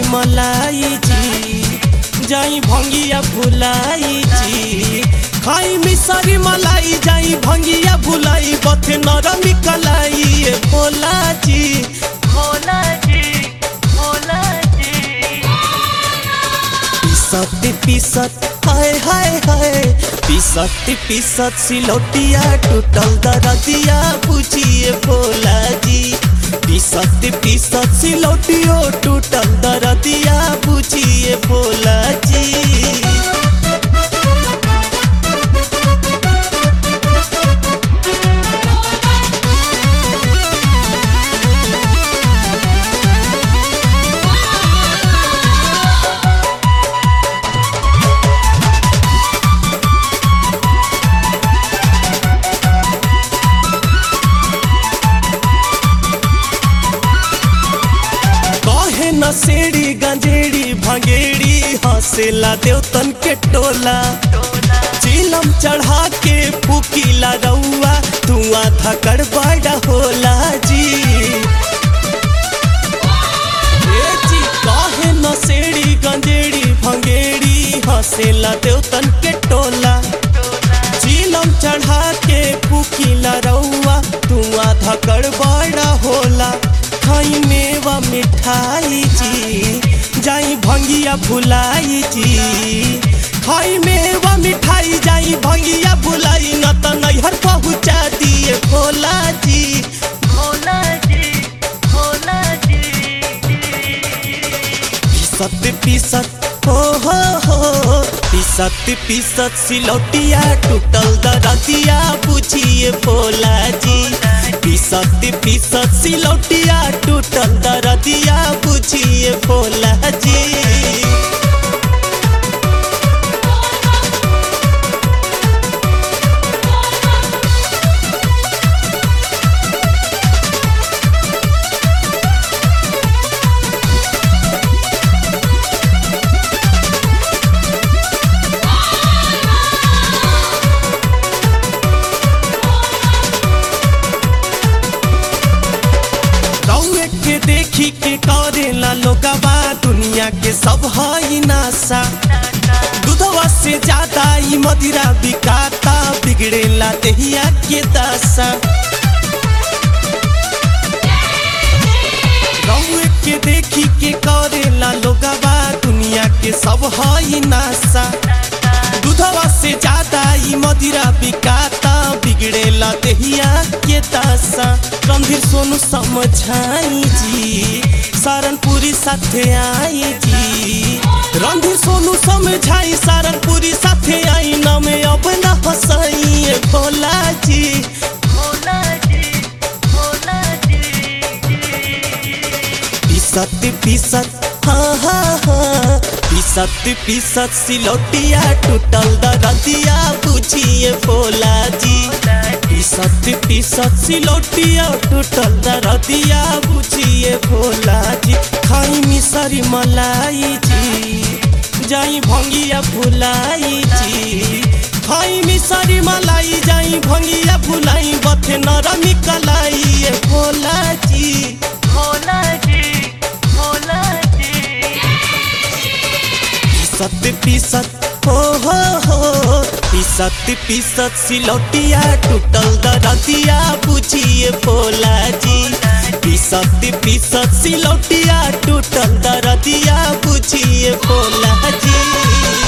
मलाई जी जाई भंगिया भुलाई जी खाई मिसरी मलाई जाई भंगिया भुलाई बथे नरमी कलाई ए भोला जी भोला जी भोला जी पिसत पिसत हाय हाय हाय पिसत पिसत सिलौटिया टूटल दरदिया पूछिए भोला जी पिसत पिसत सिलौटियो टूटल दरदिया पूछिए भोला जी कहे न सेड़ी गंजेड़ी भंगेड़ी हंसेला देवतन के टोला चिलम चढ़ा के फूकीला रउआ धुआं धकड़ बड़ा होला जी ए जी कहे न सेड़ी गंजेड़ी भंगेड़ी हंसेला देवतन के टोला चिलम चढ़ा के फूकीला रउआ धुआं धकड़ बड़ा होला खाई मेवा मिठाई जी जाई भंगिया भुलाई जी खाई मेवा मिठाई जाई भंगिया भुलाई न त नैहर पहुँचा दिए भोला जी भोला जी भोला जी पिसत पिसत हो हो हो पिसत पिसत सिलौटिया टूटल दरदिया पूछिए भोला जी पिसत पिसत सिलौटिया टूटल दरदिया पूछिए भोला जी रउए के देखी के करेला लोगवा दुनिया के सब हई नासा दूधवा से ज्यादा ई मदिरा बिकाता बिगड़ेला देहिया के दशा रउए के देखी के करेला लोगवा दुनिया के सब हई नासा दूधवा से ज्यादा ई मदिरा बिकाता बिगड़ेला देहिया के दशा रणधीर सोनू समझाई जी सारनपुरी साथे आई जी रणधीर सोनू समझाई सारनपुरी साथे आई न में अब न हंसाई भोला जी भोला जी भोला जी पिसत पिसत हाँ हाँ हाँ पिसत पिसत सिलौटिया टूटल दरदिया पूछिए भोला जी पिसत पिसत सिलौटिया टूटल दरदिया पूछिए भोला जी खाई मिसरी मलाई जी जाई भंगिया भुलाई जी खाई मिसरी मलाई जाई भंगिया भुलाई बथे नरमी कलाई ए भोला जी भोला जी भोला जी पिसत पिसत हो हो हो पिसत पिसत सिलौटिया टूटल दरदिया पूछिए भोला जी पिसत पिसत सिलौटिया टूटल दरदिया पूछिए भोला जी